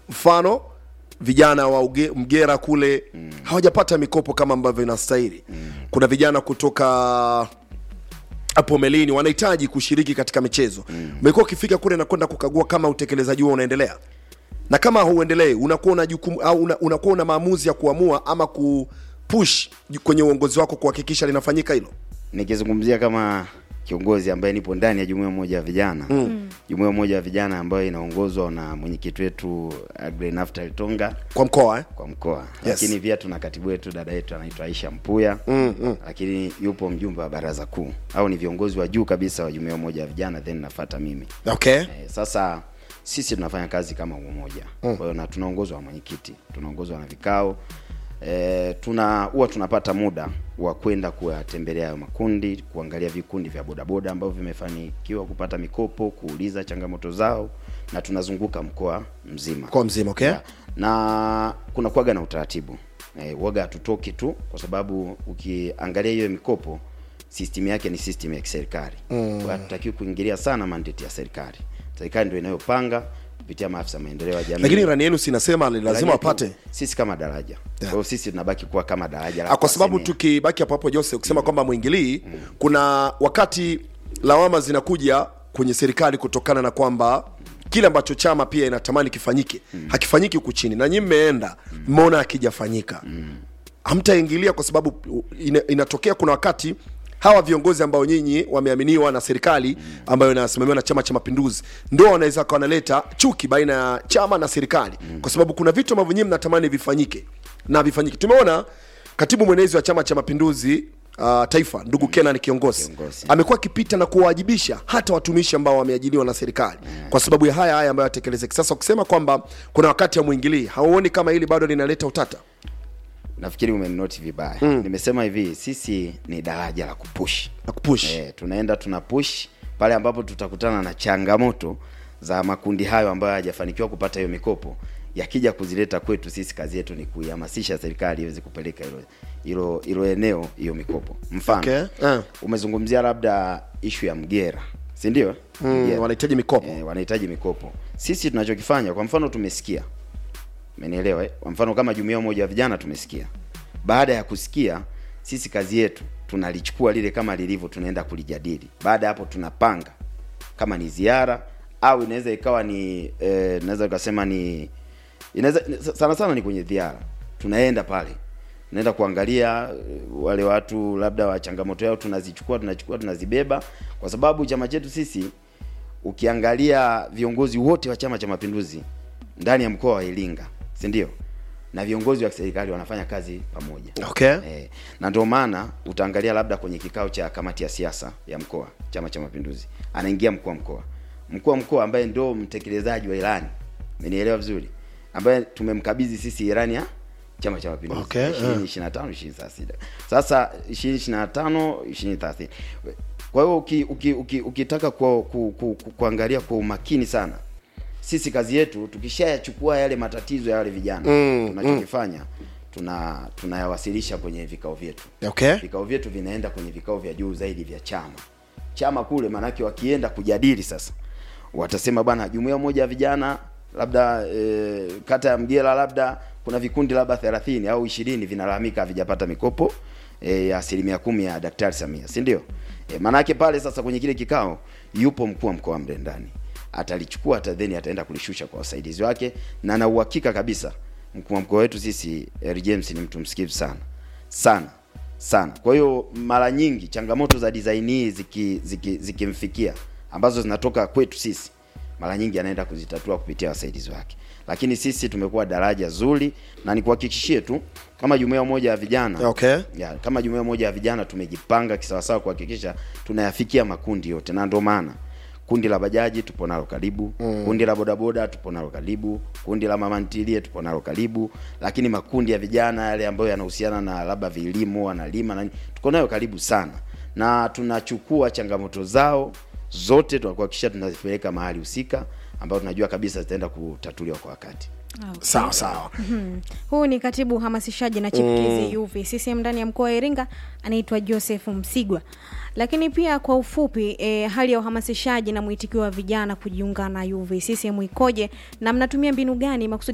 mfano vijana wa uge, mgera kule mm. hawajapata mikopo kama ambavyo inastahili mm. kuna vijana kutoka hapo melini wanahitaji kushiriki katika michezo umekuwa mm. ukifika kule na kwenda kukagua kama utekelezaji huo unaendelea na kama hauendelei unakuwa una jukumu au una, unakuwa una maamuzi ya kuamua ama kupush kwenye uongozi wako kuhakikisha linafanyika hilo nikizungumzia kama kiongozi ambaye nipo ndani ya jumuiya moja ya vijana mm. jumuiya moja ya vijana ambayo inaongozwa na mwenyekiti wetu Agre Naftali Tonga kwa mkoa eh? kwa mkoa Yes. lakini pia tuna katibu wetu dada yetu anaitwa Aisha Mpuya mm, mm. lakini yupo mjumbe wa baraza kuu au ni viongozi wa juu kabisa wa jumuiya moja ya vijana then nafata mimi okay Eh, sasa sisi tunafanya kazi kama umoja mm. kwa hiyo na tunaongozwa na mwenyekiti tunaongozwa na vikao e, tuna huwa tunapata muda wa kwenda kuwatembelea hayo makundi kuangalia vikundi vya bodaboda ambavyo vimefanikiwa kupata mikopo kuuliza changamoto zao na tunazunguka mkoa mzima mkoa mzima okay Ya, na kuna kuwaga na utaratibu e, waga hatutoki tu kwa sababu ukiangalia hiyo mikopo system yake ni system ya kiserikali mm. kwa hatutakiwi kuingilia sana mandate ya serikali serikali ndio inayopanga kupitia maafisa maendeleo ya jamii lakini irani yenu sinasema ni lazima Daraja wapate tu, sisi kama daraja kwa hiyo sisi tunabaki kuwa kama daraja la Ah, kwa sababu kuwasemea. tukibaki hapo hapo Jose ukisema kwamba mwingilii kuna wakati lawama zinakuja kwenye serikali kutokana na kwamba kile ambacho chama pia inatamani kifanyike hakifanyiki huku chini na nyinyi mmeenda mmeona hakijafanyika hamtaingilia kwa sababu ina, inatokea kuna wakati hawa viongozi ambao nyinyi wameaminiwa na serikali ambayo inasimamiwa na chama cha mapinduzi ndio wanaweza kawa wanaleta chuki baina ya chama na serikali kwa sababu kuna vitu ambavyo nyinyi mnatamani vifanyike na vifanyike tumeona katibu mwenezi wa chama cha mapinduzi uh, taifa ndugu kenan kiongozi Kiongozi. amekuwa akipita na kuwawajibisha hata watumishi ambao wameajiriwa na serikali kwa sababu ya haya haya ambayo yatekelezeki sasa ukisema kwamba kuna wakati hamwingilii hauoni kama hili bado linaleta utata nafikiri umenoti vibaya mm. nimesema hivi sisi ni daraja la kupush na kupush e, tunaenda tuna push pale ambapo tutakutana na changamoto za makundi hayo ambayo hayajafanikiwa kupata hiyo mikopo yakija kuzileta kwetu sisi kazi yetu ni kuihamasisha serikali iweze kupeleka hilo hilo hilo eneo hiyo mikopo mfano Okay, eh. umezungumzia labda ishu ya mgera si ndio mm, wanahitaji mikopo e, wanahitaji mikopo sisi tunachokifanya kwa mfano tumesikia umenielewa eh? kwa mfano kama jumuiya moja ya vijana tumesikia baada ya kusikia sisi kazi yetu tunalichukua lile kama lilivyo tunaenda kulijadili baada ya hapo tunapanga kama ni ziara au inaweza ikawa ni eh, naweza ukasema ni inaweza sana sana ni kwenye ziara tunaenda pale tunaenda kuangalia eh, wale watu labda wa changamoto yao tunazichukua tunachukua tunazibeba kwa sababu chama chetu sisi ukiangalia viongozi wote wa chama cha mapinduzi ndani ya mkoa wa iringa si ndio na viongozi wa serikali wanafanya kazi pamoja okay Eh, na ndio maana utaangalia labda kwenye kikao cha kamati ya siasa ya mkoa chama cha mapinduzi anaingia mkuu wa mkoa mkuu wa mkoa ambaye ndio mtekelezaji wa ilani umenielewa vizuri ambaye tumemkabidhi sisi ilani ya chama cha mapinduzi Okay, ishirini ishirini na tano ishirini thelathini sasa ishirini ishirini na tano ishirini thelathini kwa hiyo uki, uki, uki, ukitaka kwa, ku, ku, ku, kuangalia kwa umakini sana sisi kazi yetu tukishayachukua yale matatizo ya wale vijana Mm, tunachokifanya tuna tunayawasilisha kwenye vikao vyetu okay vikao vyetu vinaenda kwenye vikao vya juu zaidi vya chama chama kule maanake wakienda kujadili sasa watasema bwana jumuiya moja ya vijana labda e, kata ya mgera labda kuna vikundi labda thelathini au ishirini vinalalamika havijapata mikopo e, ya asilimia kumi ya daktari samia si ndio e, maanake pale sasa kwenye kile kikao yupo mkuu wa mkoa mle ndani atalichukua hata then ataenda kulishusha kwa wasaidizi wake na na uhakika kabisa mkuu wa mkoa wetu sisi Harry James ni mtu msikivu sana sana sana kwa hiyo mara nyingi changamoto za design hii ziki- ziki- zikimfikia ambazo zinatoka kwetu sisi mara nyingi anaenda kuzitatua kupitia wasaidizi wake lakini sisi tumekuwa daraja zuri na nikuhakikishie tu kama jumuiya moja ya vijana okay ya, kama jumuiya moja ya vijana tumejipanga kisawasawa kuhakikisha tunayafikia makundi yote na ndio maana kundi la bajaji tupo nalo karibu mm. kundi la bodaboda tupo nalo karibu kundi la mamantilie tupo nalo karibu lakini makundi ya vijana yale ambayo yanahusiana na labda vilimo wanalima na nini, tuko nayo karibu sana na tunachukua changamoto zao zote tunakuhakikisha tunazipeleka mahali husika ambayo tunajua kabisa zitaenda kutatuliwa kwa wakati Okay. sawa sawa huu ni katibu uhamasishaji na chipkizi UV CCM ndani ya mkoa wa Iringa anaitwa Joseph Msigwa. Lakini pia kwa ufupi e, hali ya uhamasishaji na mwitikio wa vijana kujiunga na UV CCM ikoje na mnatumia mbinu gani makusudi